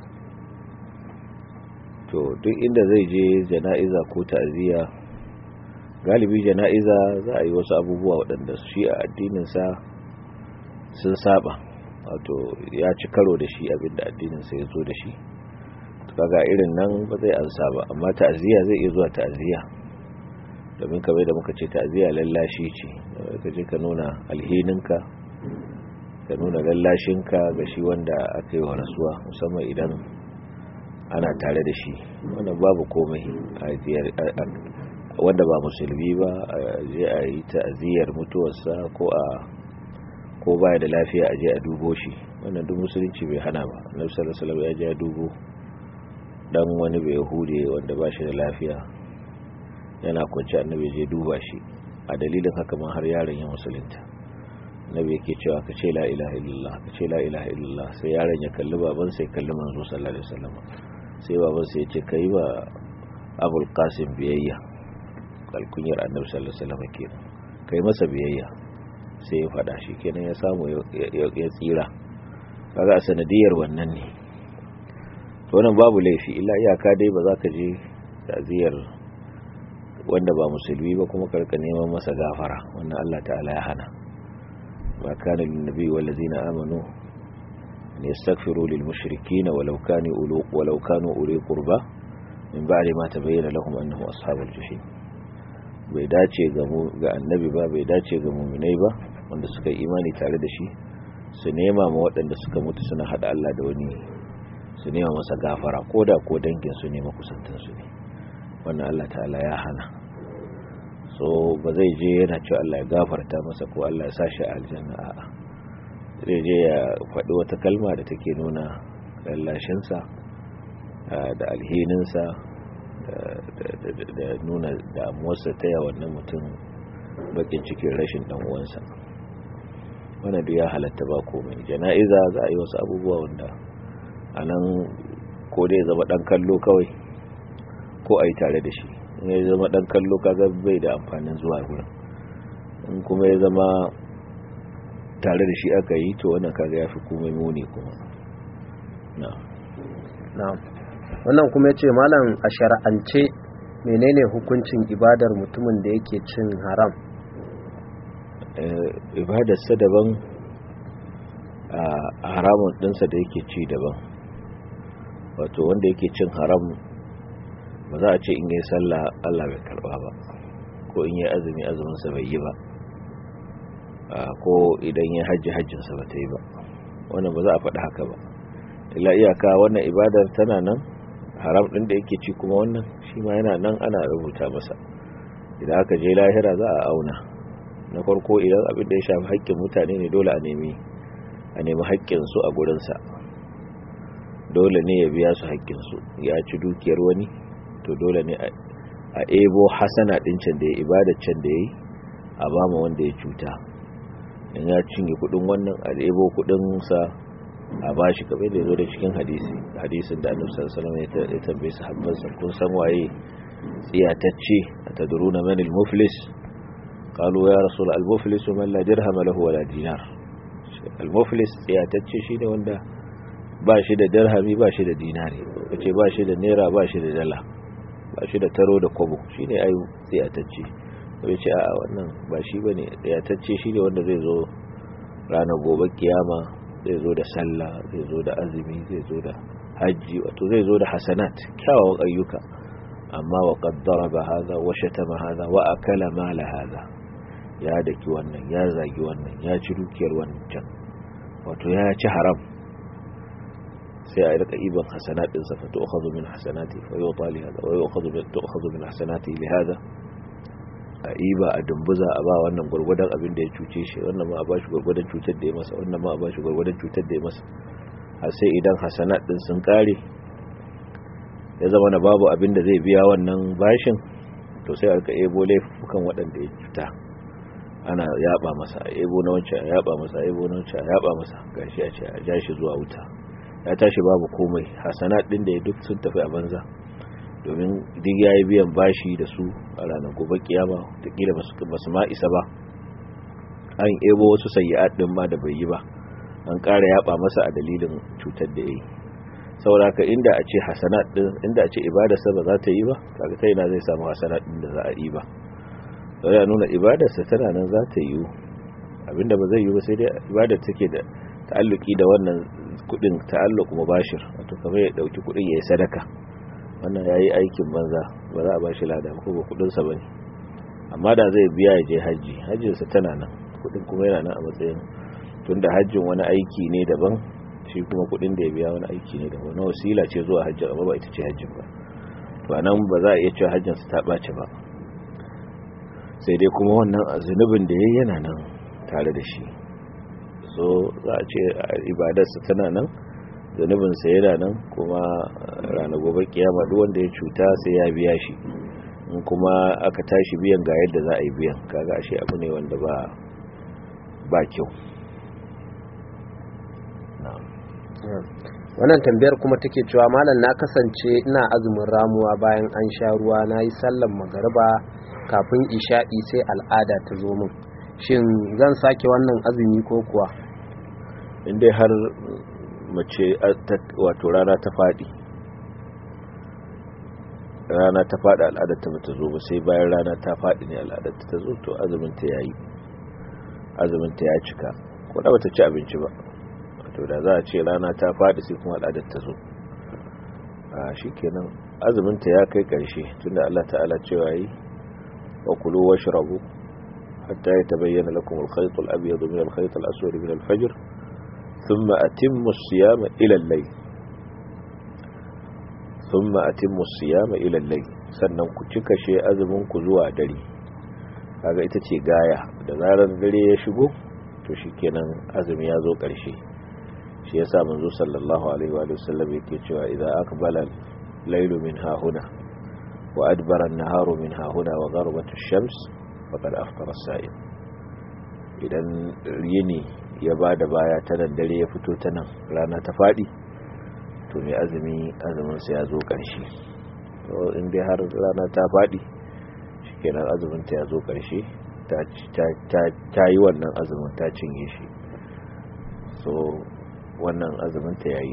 to duk inda zai je jana'iza ko ta'aziyya galibi jana'iza za a yi wasu abubuwa waɗanda shi a addininsa sun saba wato ya ci karo da shi abinda addininsa ya zo da shi kaga irin nan ba zai ansa ba amma ta'aziyya zai iya zuwa ta'aziyya domin kamar da muka ce ta'aziyya lallashi ce ka je ka nuna alhininka ka nuna lallashinka ga shi wanda aka yi wa rasuwa musamman idan ana tare da shi wannan babu komai wanda ba musulmi ba a je a yi ta'aziyar mutuwarsa ko a ko baya da lafiya a je a dubo shi wannan duk musulunci bai hana ba annabi sallallahu alaihi wasallam ya je a dubo dan wani bai hude wanda ba shi da lafiya yana kwanci annabi je duba shi a dalilin haka ma har yaron ya musulunta annabi yake cewa ka ce la ilaha illallah ka ce la ilaha illallah sai yaron ya kalli baban sai kalli manzo sallallahu alaihi wasallam sai baban sai ya ce kai ba abul qasim biyayya kalkunyar annabi sallallahu alaihi wasallam kenan kai masa biyayya sai ya fada shi kenan ya samu ya tsira kaga a sanadiyar wannan ne to wannan babu laifi illa iyaka dai ba za ka je ta'ziyar wanda ba musulmi ba kuma karka neman masa gafara wannan Allah ta'ala ya hana ma kana lin nabi wal ladina amanu an yastaghfiru lil mushrikeen walau kanu ulu walau kanu uli qurba min ba'di ma tabayyana lahum annahum ashabul jahim bai dace ga mu ga annabi ba bai dace ga mu'minai ba wanda suka imani tare da shi su nema ma waɗanda suka mutu suna hada Allah da wani su nema masa gafara koda ko dangin su ne makusantansu ne wannan Allah ta'ala ya hana so ba zai je yana cewa Allah ya gafarta masa ko Allah ya sashi a aljanna a'a zai je ya faɗi wata kalma da take nuna lallashinsa da alhininsa da nuna damuwarsa ta yawan nan mutum bakin cikin rashin dan uwansa wannan duk ya halatta ba komai jana'iza za a yi wasu abubuwa wanda a nan ko dai zama dan kallo kawai ko a yi tare da shi in ya zama dan kallo kaga bai da amfanin zuwa wurin in kuma ya zama tare da shi aka yi to wannan kaga ya fi komai muni kuma na wannan kuma ya ce malam a shara'ance menene hukuncin ibadar mutumin da yake cin haram ibadarsa daban a haramun ɗinsa da yake ci daban wato wanda yake cin haram ba za a ce in yi sallah Allah bai karba ba ko in yi azumi azuminsa bai yi ba ko idan ya hajji hajjinsa ba ta yi ba wannan ba za a faɗi haka ba ila iyaka wannan ibadar tana nan haram ɗin da yake ci kuma wannan shi ma yana nan ana rubuta masa idan aka je lahira za a auna na farko idan abin da ya shafi haƙƙin mutane ne dole a nemi a nemi haƙƙinsu a gurinsa dole ne ya biya su haƙƙinsu ya ci dukiyar wani to dole ne a ebo hasana ɗin can da ya ibadar can da ya yi a ba ma wanda ya cuta in ya cinye kudin wannan a ɗebo kudinsa a ba shi kamar da ya zo da cikin hadisi hadisin da annabi sallallahu alaihi wasallam ya tambaye sahabbansa kun san waye tsiyatacce a tadruna man al-muflis qalu ya rasul al-muflis man la dirham lahu wala dinar al-muflis tsiyatacce shine wanda ba shi da dirhami ba shi da dinari kace ba shi da naira ba shi da dala ba shi da taro da kwabo shine ai tsiyatacce sai ce a wannan ba shi bane tsiyatacce shine wanda zai zo ranar gobe kiyama zai zo da sallah zai zo da azumi zai zo da hajji wato zai zo da hasanat kyawawan ayyuka amma wa qaddara ba hada wa shatama hada wa akala mala hada ya daki wannan ya zagi wannan ya ci dukiyar wancan wato ya ci haram sai a rika iban hasanat din sa fa tu'khadhu min hasanati fa yu'ta li hada wa yu'khadhu min tu'khadhu min hasanati li hada a iba a dumbuza a ba wannan gurgudan abin da ya cuce shi wannan ma a ba shi gurgudan cutar da ya masa wannan ma a ba shi gurgudan cutar da ya masa har sai idan hasanat din sun kare ya zama na babu abin da zai biya wannan bashin to sai aka ebo laifukan waɗanda ya cuta ana yaba masa a ebo na wancan a yaba masa a ebo na wancan a yaba masa gashi a ce a ja shi zuwa wuta ya tashi babu komai hasanat din da ya duk sun tafi a banza domin duk ya yi biyan bashi da su a ranar gobe kiyama takila ba su ma isa ba an ebo wasu sayi'at din ma da bai yi ba an ƙara yaba masa a dalilin cutar da ya yi sauraka inda a ce hasanat din inda a ce ibadarsa ba za ta yi ba kaga ta yana zai samu hasanat din da za a yi ba sau ya nuna ibadarsa tana nan za ta yi abinda ba zai yi ba sai dai ibadar take da ta'alluki da wannan kudin ta'alluq mubashir wato kamar ya dauki kudin ya yi sadaka wannan ya yi aikin banza ba za a ba shi lada ko ba kudinsa ba ne amma da zai biya ya je hajji hajjinsa tana nan kudin kuma yana nan a matsayin tun da hajjin wani aiki ne daban shi kuma kudin da ya biya wani aiki ne daban na wasila ce zuwa hajji amma ba ita ce hajjin ba to nan ba za a iya cewa hajjinsa ta ɓace ba sai dai kuma wannan zunubin da ya yi yana nan tare da shi so za a ce ibadarsa tana nan zunubinsa yana nan kuma ranar gobe kiyama duk wanda ya cuta sai ya biya shi in kuma aka tashi biyan ga yadda za a yi biyan kaga ashe abu ne wanda ba ba kyau wannan tambayar kuma take cewa malam na kasance ina azumin ramuwa bayan an sha ruwa na yi sallan magariba kafin isha'i sai al'ada ta zo min shin zan sake wannan azumi ko kuwa inda har mace wato rana ta faɗi rana ta faɗi al'adar ta bata zo ba sai bayan rana ta faɗi ne al'adar ta zo to azumin ta yayi azumin ta ya cika ko da bata ci abinci ba wato da za a ce rana ta faɗi sai kuma al'adar ta zo a shikenan azumin ta ya kai ƙarshe tunda Allah ta'ala cewa yi wa kulu washrabu hatta yatabayyana lakum al-khayt al-abyad min al-khayt al-aswad min al-fajr ثم أتموا الصيام إلى الليل ثم أتموا الصيام إلى الليل sannan ku cika she azumin ku zuwa dare kaga ita ce gaya da zarar dare ya shigo to shikenan azumi ya zo ƙarshe shi yasa manzo sallallahu alaihi wa sallam yake cewa idza aqbala laylu min hahuna wa adbara an-naharu min hahuna wa gharabat ash-shams faqad aftara as-sa'im idan yini ya ba da baya ta nan dare ya fito ta nan rana ta faɗi to mai azumi azuminsa ya zo ƙarshe to in dai har rana ta faɗi shi kenan azuminta ya zo ƙarshe ta yi wannan azumin ta cinye shi so wannan azuminta ya yi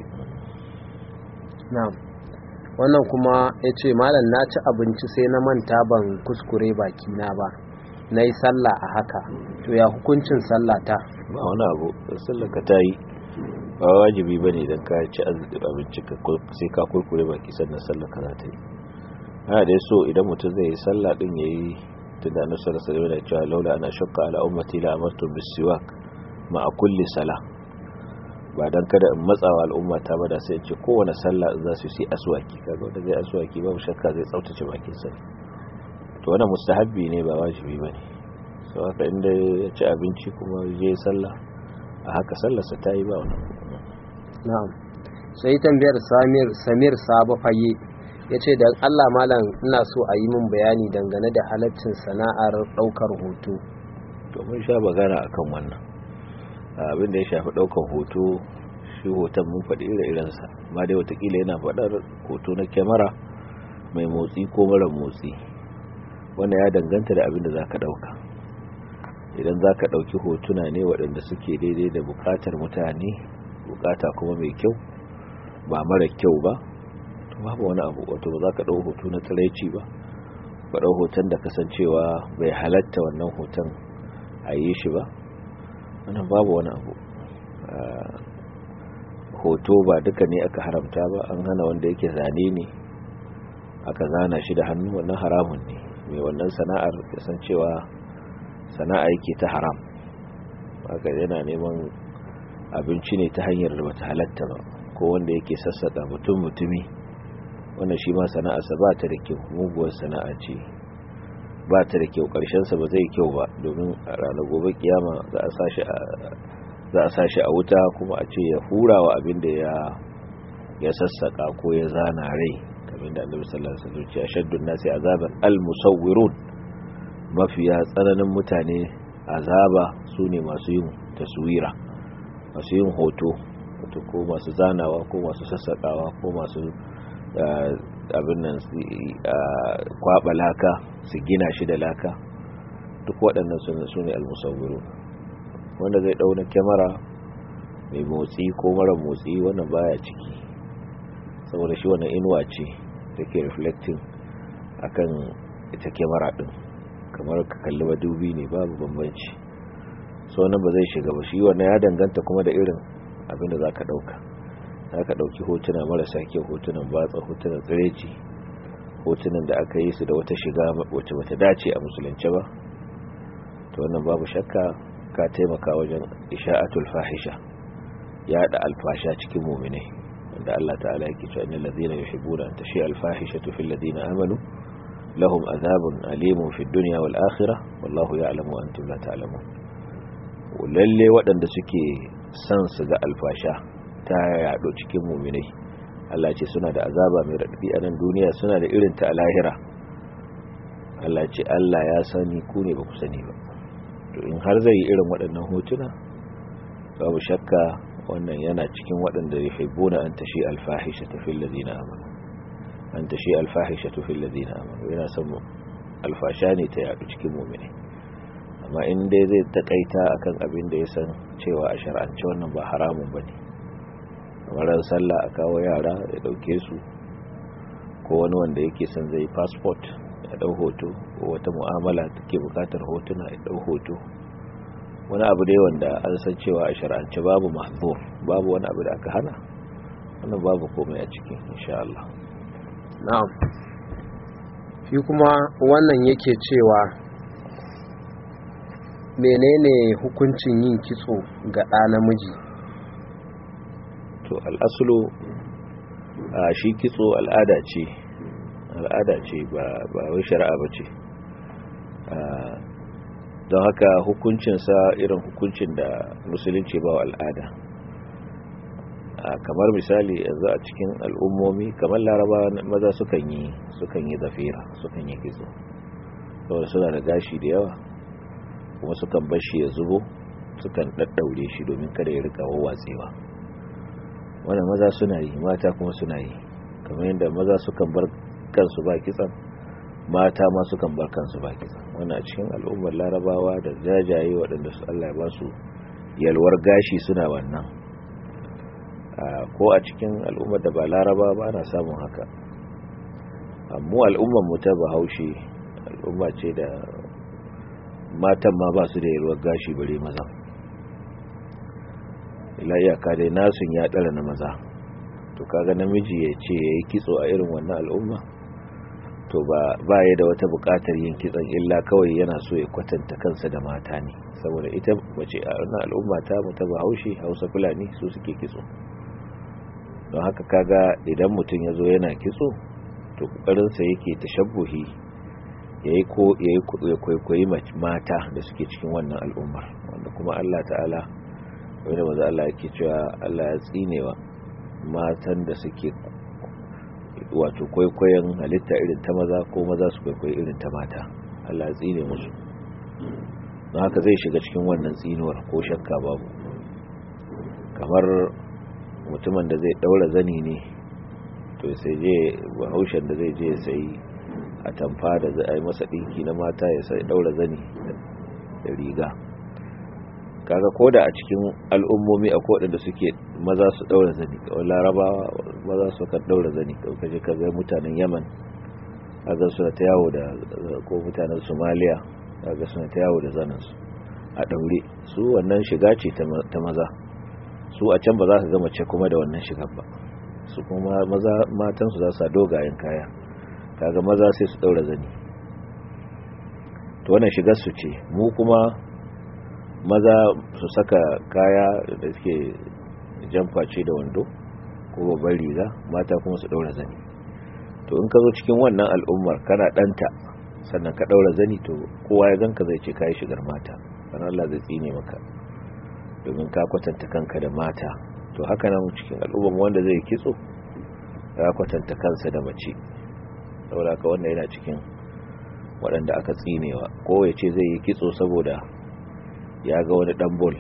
wannan kuma ya ce malam na ci abinci sai na manta ban kuskure bakina ba na yi sallah a haka to ya hukuncin sallah ta ba wani abu sallah ka ta yi ba wajibi ba ne don ka ci abinci sai ka kurkure baki sannan sallah ka za ta yi ana da so idan mutum zai yi sallah din ya yi tunda na sallah sallah da cewa laula ana shakka ala ummati la amartu bisiwak ma a kulli sala ba dan kada in matsawa al'umma ta ba da sai ce kowane sallah za su yi aswaki kaga wanda zai aswaki babu shakka zai tsaftace bakin sa to wannan mustahabbi ne ba wajibi bane so haka inda ya ci abinci kuma je sallah a haka sallarsa ta yi ba wannan na'am sai tambayar samir samir sabo faye ya ce da allah malam ina so a yi min bayani dangane da halaccin sana'ar ɗaukar hoto to mun sha magana akan wannan abin da ya shafi daukan hoto shi hoton mun faɗi ire-irensa ma dai watakila yana faɗar hoto na kyamara mai motsi ko mara motsi wanda ya danganta da abin da za ka ɗauka idan za ka ɗauki hotuna ne waɗanda suke daidai da buƙatar mutane buƙata kuma mai kyau ba mara kyau ba to babu wani abu wato ba za ka ɗau hoto na tsiraici ba ka ɗau hoton da kasancewa bai halatta wannan hoton a yi shi ba wannan babu wani abu hoto ba duka ne aka haramta ba an hana wanda yake zane ne aka zana shi da hannu wannan haramun ne mai wannan sana'ar kasancewa sana'a yake ta haram haka yana neman abinci ne ta hanyar da bata halatta ba ko wanda yake sassaka mutum mutumi wannan shi ma sana'arsa ba ta da kyau muguwar sana'a ce ba ta da kyau sa ba zai kyau ba domin a ranar gobe kiyama za a sashi a za a sashi a wuta kuma a ce ya hura wa abin da ya ya sassaka ko ya zana rai kamar da annabi sallallahu alaihi wasallam ya shaddun nasi azaban al-musawwirun mafiya tsananin mutane azaba sune masu yin taswira masu yin hoto wato ko masu zanawa ko masu sassakawa ko masu abin nan kwaba laka su gina shi da laka duk waɗannan su ne almusawwiru wanda zai ɗauna kyamara mai motsi ko mara motsi wannan baya ciki saboda shi wannan inuwa ce da ke reflecting akan ita kyamara ɗin kamar ka kalli madubi ne babu bambanci so wannan ba zai shiga ba shi wannan ya danganta kuma da irin abin da za ka ɗauka za ka ɗauki hotuna marasa kyau hotunan batsa hotunan tsireci hotunan da aka yi su da wata shiga wacce bata dace a musulunci ba to wannan babu shakka ka taimaka wajen isha'atul fahisha ya da alfasha cikin mu'mine wanda Allah ta'ala yake cewa innal ladhina yuhibbuna an tashi alfahishatu fil ladina amanu lahum adhabun alimun fid dunya wal akhirah wallahu ya'lamu wa antum la ta'lamun lalle waɗanda suke son su ga alfasha ta yaɗo cikin muminai Allah ce suna da azaba mai raɗaɗi a nan duniya suna da irin ta a lahira Allah ce Allah ya sani ku ne ba ku sani ba to in har zai yi irin waɗannan hotuna babu shakka wannan yana cikin waɗanda ya haibuna an tashi alfahisha ta fil ladina amanu an tashi alfahisha ta fil ladina amanu yana son alfasha ne ta yaɗu cikin muminai amma in dai zai takaita akan abin da ya san cewa a shar'ance wannan ba haramun bane kamar sallah a kawo yara ya dauke su ko wani wanda yake son zai passport ya dau hoto ko wata mu'amala take bukatar hotuna ya dau hoto wani abu dai wanda an san cewa a shar'ance babu mahzur babu wani abu da aka hana wannan babu komai a ciki insha Allah na'am shi kuma wannan yake cewa menene hukuncin yin kitso ga ɗa namiji to al'asulu a shi kitso al'ada ce al'ada ce ba wai shari'a ba ce don haka hukuncinsa irin hukuncin da musulunci ba wa al'ada kamar misali yanzu a cikin al'ummomi kamar laraba maza sukan yi sukan yi zafira sukan yi kitso saboda suna da gashi da yawa kuma sukan bar shi ya zubo sukan daddaure shi domin kada ya rika wawatsewa wannan maza suna yi mata kuma suna yi kamar yadda maza sukan bar kansu ba kitsan mata ma sukan bar kansu ba kitsan wannan cikin al'ummar larabawa da jajaye waɗanda su Allah ya ba su yalwar gashi suna wannan ko a cikin al'ummar da ba laraba ba ana samun haka amma al'ummar mu ta bahaushe al'umma ce da matan ma ba su da yalwar gashi bare maza ila iyaka dai nasun ya ɗara na maza to kaga namiji ya ce ya yi kitso a irin wannan al'umma to ba ya da wata buƙatar yin kitson illa kawai yana so ya kwatanta kansa da mata ne saboda ita mace a wannan al'umma ta mu ta bahaushe hausa fulani su suke kitso don haka kaga idan mutum ya zo yana kitso to ƙoƙarinsa yake tashabbuhi ya yi kwaikwayi mata da suke cikin wannan al'ummar wanda kuma Allah ta'ala wanda maza Allah yake cewa Allah ya tsinewa matan da suke wato kwaikwayon halitta irin ta maza ko maza su kwaikwayi irin ta mata Allah ya tsine musu don haka zai shiga cikin wannan tsinuwar ko shakka babu kamar mutumin da zai daura zani ne to sai je bahaushen da zai je sai a tamfa da zai yi masa dinki na mata ya sai daura zani da riga kaga koda a cikin al'ummomi a da suke maza su daura zani kawai larabawa maza su kan daura zani kaje kaga mutanen yaman kaga suna ta yawo da ko mutanen somaliya kaga suna ta yawo da zaninsu a daure su wannan shiga ce ta maza su a can ba za ka ga mace kuma da wannan shigar ba su kuma maza matansu za su dogayen kaya kaga maza sai su daura zani to wannan shigar su ce mu kuma maza su saka kaya da suke jamface da wando ko babban riga mata kuma su daura zani to in ka zo cikin wannan al'ummar kana danta sannan ka daura zani to kowa ya ganka zai ce kai shigar mata sannan Allah zai tsine maka domin ka kwatanta kanka da mata to haka nan cikin al'ummar wanda zai kitso ya kwatanta kansa da mace saboda haka wannan yana cikin waɗanda aka tsinewa ko ya ce zai yi kitso saboda ya ga wani ɗan bol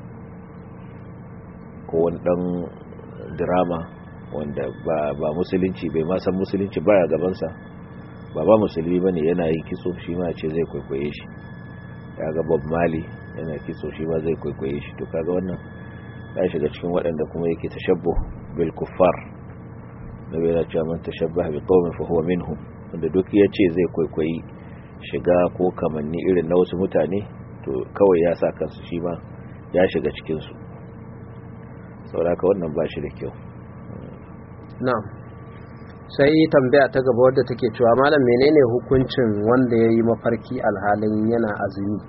ko wani ɗan drama wanda ba musulunci bai ma san musulunci baya gabansa ba ba musulmi ba ne yana yin kitso shi ma ce zai kwaikwaye shi ya ga bob mali yana kitso shi ma zai kwaikwaye shi to kaga wannan ya shiga cikin waɗanda kuma yake tashabbu bil kuffar nabi yana cewa man tashabbaha bi qaumin fa huwa minhum wanda duk ya ce zai kwaikwayi shiga ko kamanni irin na wasu mutane to kawai ya sa kansu shi ma ya shiga cikin su sauraka wannan ba shi da kyau na'am sai tambaya ta gaba wadda take cewa malam menene hukuncin wanda ya yi mafarki alhalin yana azumi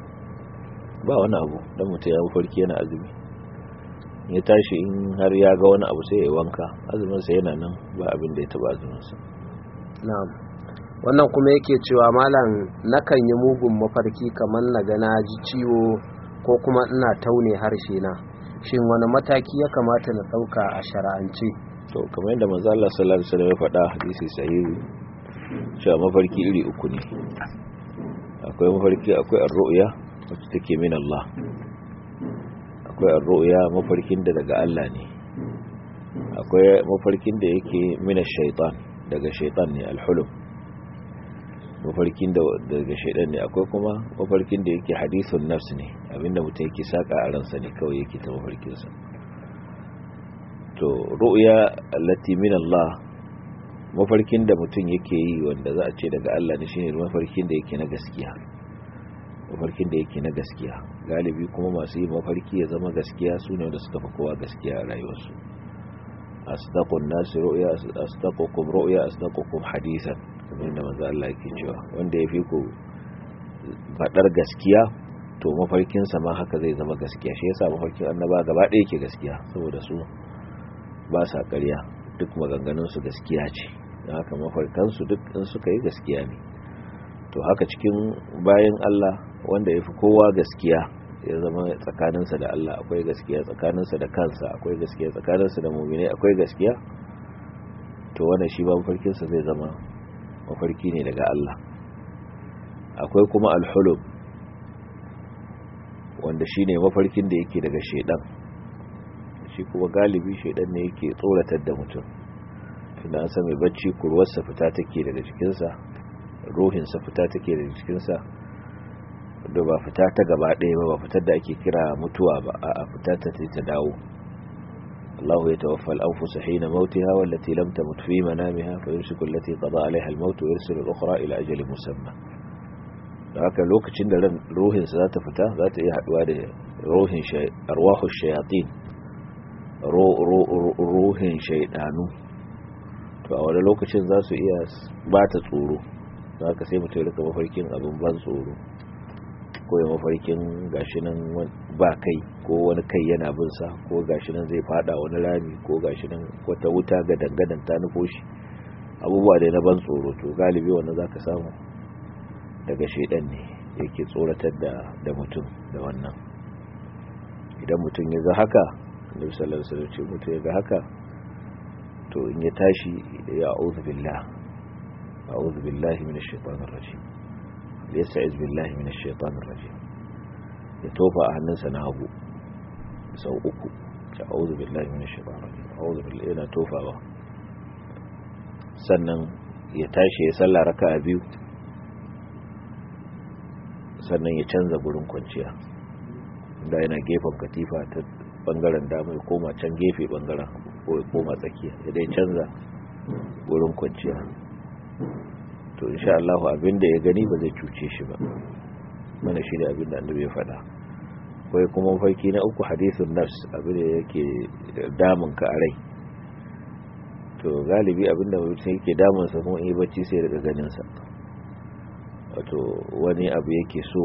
ba wani abu don mutum ya mafarki yana azumi ya tashi in har ya ga wani abu sai ya wanka azuminsa yana nan ba abin da ya taba azuminsa na'am wannan kuma yake cewa malam nakan yi mugun mafarki kamar na ga na ji ciwo ko kuma ina taune harshe na shin wani mataki ya kamata na ɗauka a shara'ance to kamar yadda manzo Allah sallallahu alaihi wasallam ya faɗa hadisi sahihi cewa mafarki iri uku ne akwai mafarki akwai ar-ru'ya wacce take min Allah akwai ar-ru'ya mafarkin da daga Allah ne akwai mafarkin da yake min ash-shaytan daga shaytan ne al-hulum mafarkin da daga shaytan ne akwai kuma mafarkin da yake hadithun nafs ne abinda mutum yake saka a ransa ne kawai yake ta mafarkin sa to ru'ya allati min Allah mafarkin da mutum yake yi wanda za a ce daga Allah ne shine mafarkin da yake na gaskiya mafarkin da yake na gaskiya galibi kuma masu yi mafarki ya zama gaskiya su ne wanda suka fi kowa gaskiya a rayuwarsu asdaqun nas ru'ya asdaqukum ru'ya asdaqukum hadithan kamar yadda manzo Allah yake cewa wanda ya fi ku fadar gaskiya to mafarkin sa ma haka zai zama gaskiya shi yasa mafarkin annaba gaba ɗaya yake gaskiya saboda su ba sa ƙarya duk maganganunsu gaskiya ce da haka mafarkansu duk in suka yi gaskiya ne to haka cikin bayan Allah wanda ya fi kowa gaskiya ya zama tsakaninsa da Allah akwai gaskiya tsakaninsa da kansa akwai gaskiya tsakaninsa da muminai akwai gaskiya to wannan shi ba mafarkinsa zai zama mafarki ne daga Allah akwai kuma alhulub wanda shine mafarkin da yake daga shedan shi kuma galibi shaidan ne yake tsoratar da mutum tunda an san mai bacci kurwarsa fita take daga jikinsa ruhinsa fita take daga jikinsa da ba fita ta gaba ɗaya ba ba fitar da ake kira mutuwa ba a fita ta ta dawo Allah ya tawaffa al-anfus hina mautiha wallati lam tamut fi manamiha fa yumsiku allati qada alaiha al-maut wa yursilu al-ukhra ila ajalin musamma da haka lokacin da ran ruhinsa za ta fita za ta iya haduwa da ruhin arwahu shayatin ruhin shaidanu to a wani lokacin za su iya ba ta tsoro za ka sai mutum rika mafarkin abin ban tsoro ko ya mafarkin gashi nan ba kai ko wani kai yana binsa ko gashi nan zai fada wani rami ko gashi nan wata wuta ga dangadan ta nufo shi abubuwa da na ban tsoro to galibi wannan za ka samu daga shaidan ne yake tsoratar da mutum da wannan idan mutum ya ga haka annabi sallallahu alaihi wasallam ce mutum ya ga haka to in ya tashi ya a'udhu billah a'udhu billahi minash shaitanir rajim yasta'iz billahi minash shaitanir rajim ya tofa a hannunsa na hagu sau uku ta auzu billahi minash shaitanir rajim auzu billahi yana tofawa sannan ya tashi ya salla raka'a biyu sannan ya canza gurin kwanciya da yana gefen katifa ta bangaren dama ya koma can gefe bangaren ko ya koma tsakiya ya dai canza gurin kwanciya to insha Allah abinda ya gani ba zai cuce shi ba mana shi da abinda annabi ya faɗa kai kuma farki na uku hadisun nafs abinda yake damun ka a rai to galibi abinda mutum yake damun sa kuma yi bacci sai daga ganin sa wato wani abu yake so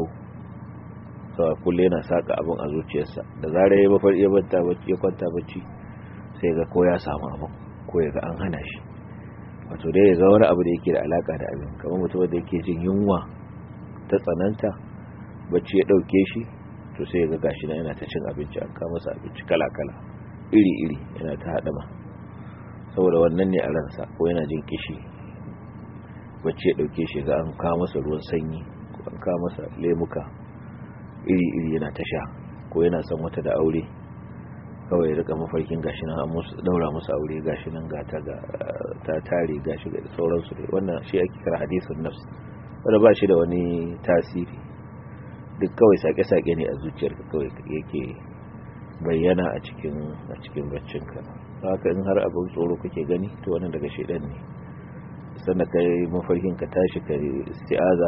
sawa kulle yana saka abin a zuciyarsa da zarar ya mafar ya banta bacci ya kwanta bacci sai ga ko ya samu abin ko ya ga an hana shi wato dai ya ga wani abu da yake da alaka da abin kamar mutum da yake jin yunwa ta tsananta bacci ya dauke shi to sai ya ga gashi na yana ta cin abinci an kama masa abinci kala kala iri iri yana ta hadama saboda wannan ne a ransa ko yana jin kishi bacci ya dauke shi ga an kawo masa ruwan sanyi ko an kawo masa lemuka iri-iri yana ta sha ko yana son wata da aure kawai rika mafarkin gashi nan an daura musu aure gashi nan ga ta ta tare gashi ga sauransu dai wannan shi ake kira hadisun nafs wanda ba shi da wani tasiri duk kawai sake-sake ne a zuciyarka kawai yake bayyana a cikin a cikin baccinka haka in har abin tsoro kake gani to wannan daga shedan ne sannan kai mafarkin ka tashi ka isti'aza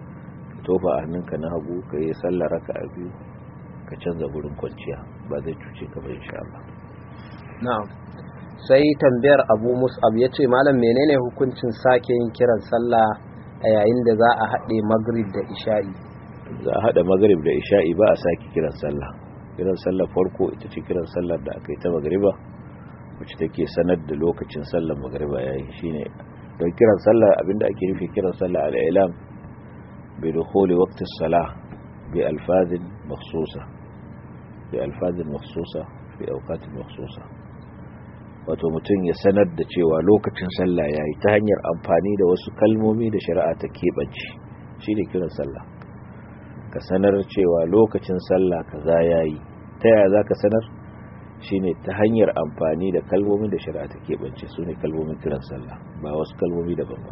tofa a hannunka na hagu ka yi sallah raka a biyu ka canza gurin kwanciya ba zai cuce ka ba insha Allah na'am sai tambayar Abu Mus'ab yace malam menene hukuncin sake yin kiran sallah a yayin da za a haɗe Maghrib da Isha'i za a haɗa Maghrib da Isha'i ba a sake kiran sallah kiran sallah farko ita ce kiran sallar da aka yi ta Maghriba wacce take sanar da lokacin sallar Maghriba yayi shine don kiran sallah abinda ake nufi kiran sallah al-ilam بدخول وقت الصلاة بألفاظ مخصوصة بألفاظ مخصوصة في أوقات مخصوصة wato mutum ya sanar da cewa lokacin sallah ya yi ta hanyar amfani da wasu kalmomi da shari'a ta keɓance shi ne kiran sallah ka sanar cewa lokacin sallah kaza ya yi ta yaya za ka sanar shi ne ta hanyar amfani da kalmomin da shari'a ta keɓance su ne kalmomin kiran sallah ba wasu kalmomi daban ba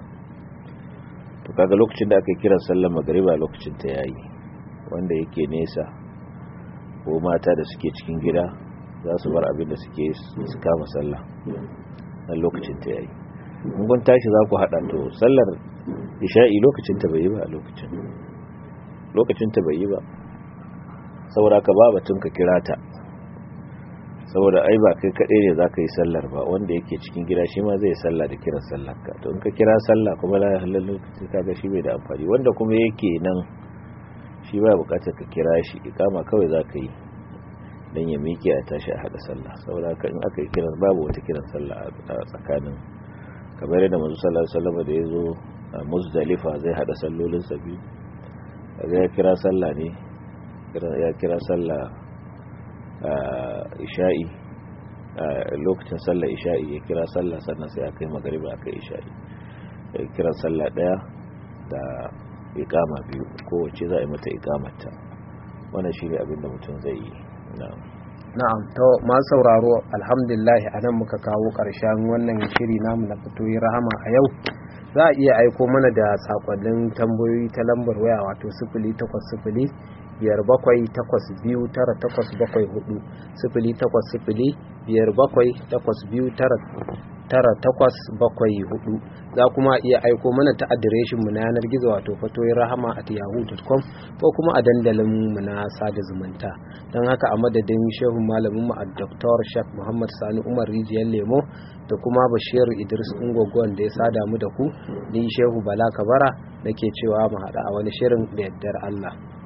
to kaga lokacin da aka kiran sallar magariba lokacin ta yayi wanda yake nesa ko mata da suke cikin gida za su bar abin da suke su kama sallah dan lokacin ta yayi mun gun tashi za ku hada to sallar isha'i lokacin ta bai yi ba a lokacin lokacin ta bai yi ba saboda ka ba batun ka kira ta saboda ai ba kai kaɗai ne za ka yi sallar ba wanda yake cikin gida shi ma zai salla da kiran sallar ka to in ka kira sallah kuma la halal lokaci kaga shi bai da amfani wanda kuma yake nan shi ba bukatar ka kira shi ikama kawai za ka yi dan ya miƙe a tashi a haɗa sallah saboda haka in aka yi kiran babu wata kiran sallah a tsakanin kamar yadda manzo sallallahu alaihi wasallam da ya zo a muzdalifa zai haɗa sallolin sa biyu kaga ya kira sallah ne ya kira sallah isha'i lokacin sallar isha'i ya kira sallah sannan sai aka yi magariba aka yi isha'i ya kira sallah daya da ikama biyu kowace za a yi mata ikamata wannan shi ne abinda mutum zai yi na'am to ma sauraro alhamdulillah a nan muka kawo ƙarshen wannan shiri namu na fitoyi rahama a yau za a iya aiko mana da sakonnin tambayoyi ta lambar waya wato sifili takwas sifili biyar bakwai takwas biyu tara takwas bakwai hudu sifili takwas sifili biyar bakwai takwas biyu tara tara takwas bakwai hudu za kuma iya aiko mana ta adireshin mu na yanar gizo wato fatoyin rahama at yahoo.com ko kuma a dandalin mu na sada zumunta don haka a madadin shehun malamin mu a dr shak muhammad sani umar rijiyar lemo da kuma bashir idris ungogon da ya sada mu da ku ni shehu bala kabara nake cewa mu haɗa a wani shirin da yardar allah